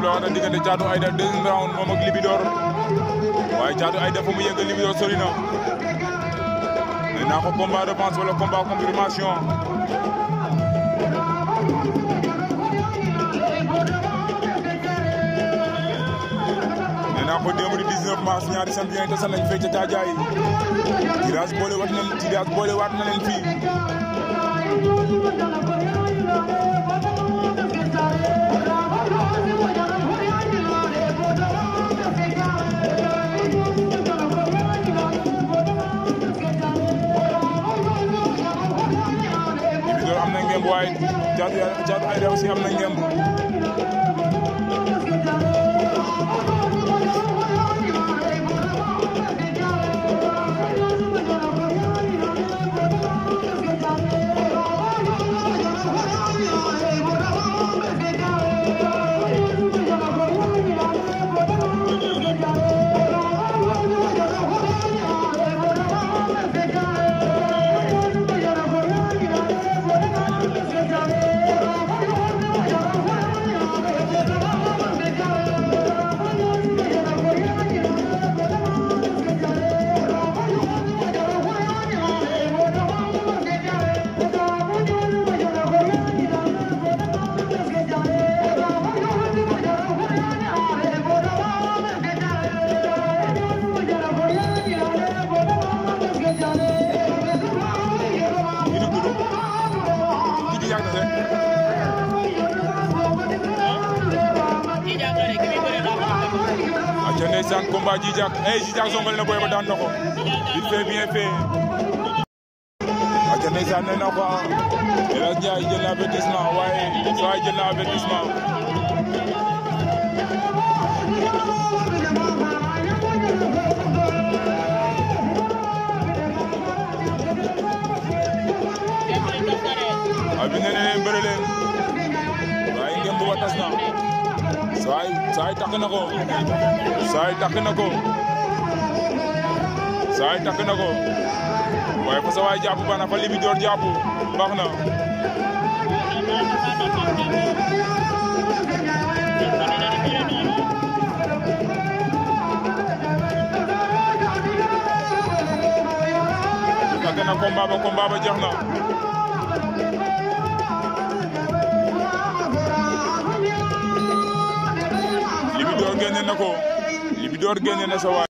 la wax na diggante Thiatou Aïda deuxième round moom ak Libidor waaye Thiatou Aïda fa mu yegg Libidor sori na nee naa ko combat revanche wala combat confirmation nee naa ko démb di 19 mars ñaari champion yi tasal nañ fee ca Caajaay tirage boole waat na tirage boole waat na leen fii Libidor am na ngemb waaye Thiatou Thiatou Aïda aussi am na ngemb kii nu tudd kii di yàgg rek aca ndeysaan combat Djijak eh Djijak songal na boy ba daan na ko il fait bien fait aca ndeysaan nee na ko El Hadj Ndiaye jël na avertissement waaye waaye jël na avertissement abi nee na leen bëre leen waaye ngeen bu ba tas na saay saay takk na ko saay takk na ko saay takk na ko waaye fa sa waay jàpp bana fa Libidor jàpp baax na takk na combat ba combat ba jeex na Libidor génne na ko Libidor génne na sa waay